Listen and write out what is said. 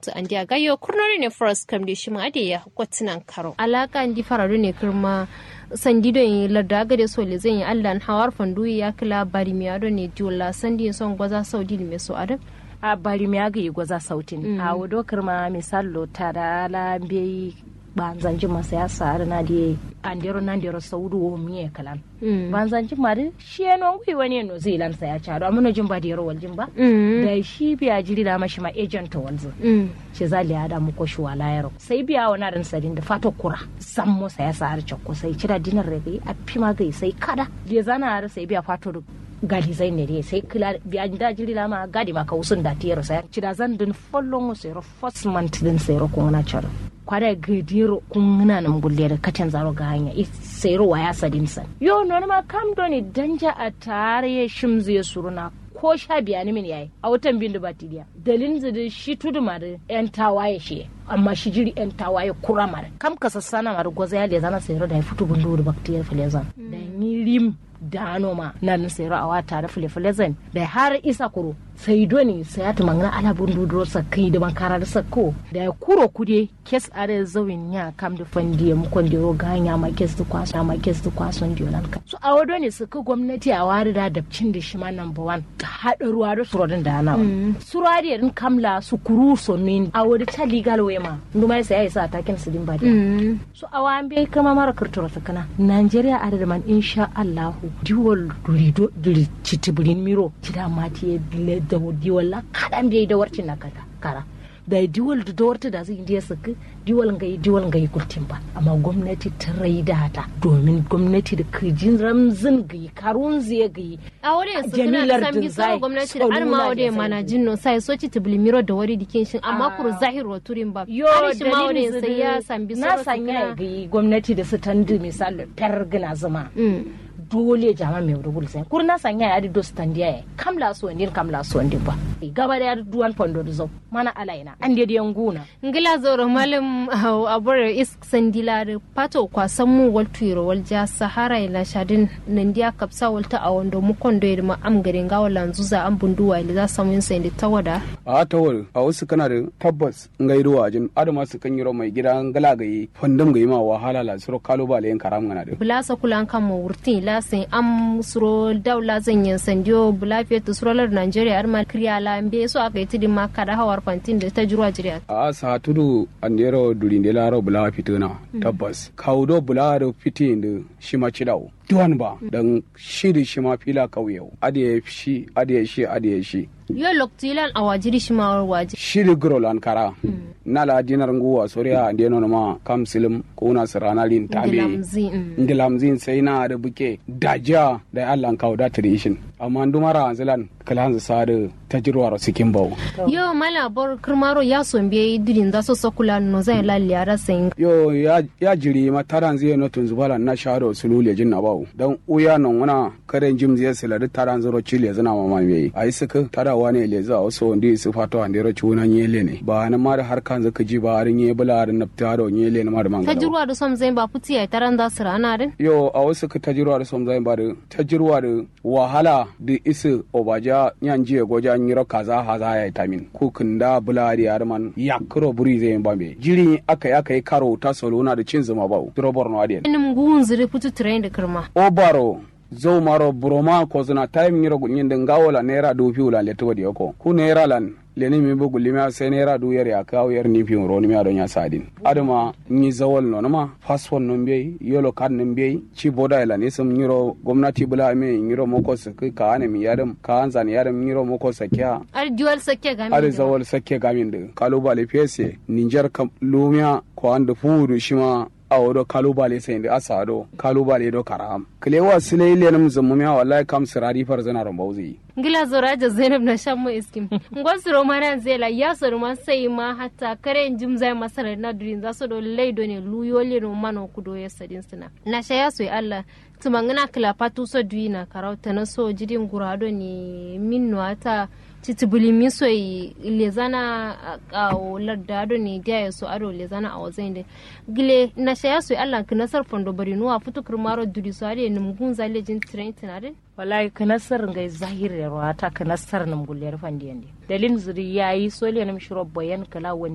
lokta an dia gayo kurnori ne forest kam de shima ade ya kwatinan karo alaka andi faradu ne kirma sandido yi larda gade so le zan yi allan hawar fandu ya kila bari mi ado ne diola sandi son gwaza saudi me so adam a bari mi aga yi gwaza sautin a wado kirma misalo tara la mbeyi banzanji masa ya sa na di andero na ndero saudu wo miye kalan banzanji mari shi eno ngui wani no zai lan sa ya charo amuno jin ba dero wal jin ba da shi biya jiri da mashi ma agent walzo shi za liya da muko shi wala yaro sai biya wana ran sadin da fato kura sammo sa ya sa har chakko sai cira dinar rege a pima gai sai kada je zana har sai biya fato gadi zai ne dai sai kila biya da jiri la ma gadi ma ka usun da tiyar sai cira zan din follon sai ro first month din sai ro ko na charo kwada gadiro kun na nan gulle da kacin zaro ga hanya sai ruwa ya sadin san yo no ma kam doni danja a tare shimzu ya suruna ko sha biya ni min yayi a watan bin da batiriya dalin zidi shi tudu ma da yan tawaye shi amma shi jiri yan tawaye kura ma kam ka sassana ma da gwaza ya lezana sai da ya fito bundu da baktiyar filezan da ni rim dano ma nan sai ra'awa tare filefilezan da har isa kuro sai doni sai ya tumangana ala bundu sa kai da bankara da sakko da ya kuro kude kes are zawin ya kam da fandi mu kon da ga hanya ma kes da kwaso ma kes da kwason da nan ka so a wado ne suka gwamnati a wari da dabcin da shi ma number one ta hada ruwa da surodin da ana surari din kamla su kuru so min a wadi ta legal way ma nduma sai ya sa takin su din ba so a wan bai kama mara kurtura sakana Nigeria a da man insha Allah diwal durido duri citibirin miro kida mati ya da diwal la kadan bai da warcin na kata kara da diwal da dawarta da zai indiya saka diwal ga yi diwal ga yi kurtin ba amma gwamnati ta raida ta domin gwamnati da kirjin ramzin ga yi karun zai ga yi a wurin su suna da san bisa gwamnati da arma wadda mana jinno sai so ci tibili miro da wari dikin shin amma kuru zahir wa turin ba yo shi ma wurin sai ya san bisa na sanya ga yi gwamnati da su tandu misali pergina zuma dole jama mai rubul sai kurna sanya ya do standia ya kamla so ndin kamla so ndin ba gaba da duwan pondo zo mana alaina an de yan guna ngila zoro malam abore is sandila da pato kwa sammu wal tuiro wal ja sahara ila shadin nandiya kapsa walta a wando mu kondo ma am garin ga wala zuza an bunduwa ila za samu yin sai tawada a tawar a wasu kana da tabbas ngairuwa jin adama su kan yiro mai gida ngala gayi fandam gayi ma wahala la suro kalo ba len karam ngana de bulasa kulan kan mu wurtin lasin am suro daula zanyen sandiyo bulafiya to surolar Nigeria ar ma kriya la mbe so aka yi tidin ma kada hawar fantin da ta jurwa jiriya a sa tudu andero durinde laro bula fituna tabbas kaudo bula da fitin da shi ma cidawo duwan ba dan shi da shi ma fila kauye adiye shi adiye shi adiye shi yo loktilan a wajiri shi ma waji shi da grol an kara na la dinar nguwa soriya ande no ma kam silim ko na sarana lin tabe ndilamzin sai na da buke daja da Allah kawo da tradition amma ndumara anzilan kalan sa da tajirwar sikin bawo yo mala bor kirmaro ya sombe dirin da so sokula no zai lalle ara sayin yo ya ya jiri ma taran zai no tun zubala na sharo sulule jin na bawo dan uya non wana karen jim zai silari taran zuro chile zana mama me ai suka tarawa ne le za so ndi su fato ande ro chuna nyele ne ba na mar har kan zaka ji ba har nye bula har na taro nyele na mar mangala tajirwa da som zai ba puti ai taran da sira na rin yo a wasu ka tajirwa da som zai ba da tajirwa da wahala da isu obaja nyanjiye goja nyiro kaza haza ya tamin ku kunda bula da har man yakro buri zai ba me jiri aka aka yi karo ta solona da cin zuma ba drobor no adien nim gun zire putu train da kirma obaro zo maro buroma ko zuna time nyiro gunyin den gawola naira du fi wula leto wadi ko ku naira lan leni mi bu gulima sai naira du yar ya kawo yar ni fi ro ni mi adon ya sadin adama ni zawol no ma passport no mbe yolo card no mbe ci boda ila ni sum nyiro gwamnati bula me nyiro moko su ka ane mi yadam ka anzan yadam nyiro moko sakya ar duwal sakke gamin ar zawol sakke gamin de kalubale pese ninjar kam lumia ko anda furu shima a wado kalubale sai da asa do kalubale do karam kilewa sile ile nam zamumiya wallahi kam sirari far zana rombauzi ngila zora da zainab na shan mu iskim ngwas romana zela ya so ma sai ma hatta kare jim zai masara na durin za so do leido ne luyole no mano kudo ya sadin sina na sha ya so Allah tumangana kila patu so duina karauta na so jidin gurado ne minno ata titibuli miso lezana a lardado ne dia ya so ado lezana a wazai da gile na shaya so Allah ka nasar fondo bari nuwa futu kirmaro duri so ade nim gun zale jin train tinare wallahi ka nasar ngai zahir ya ruwa ta ka nasar nam gulle rufan diyan dalin zuri yayi so le nam shiro boyan kala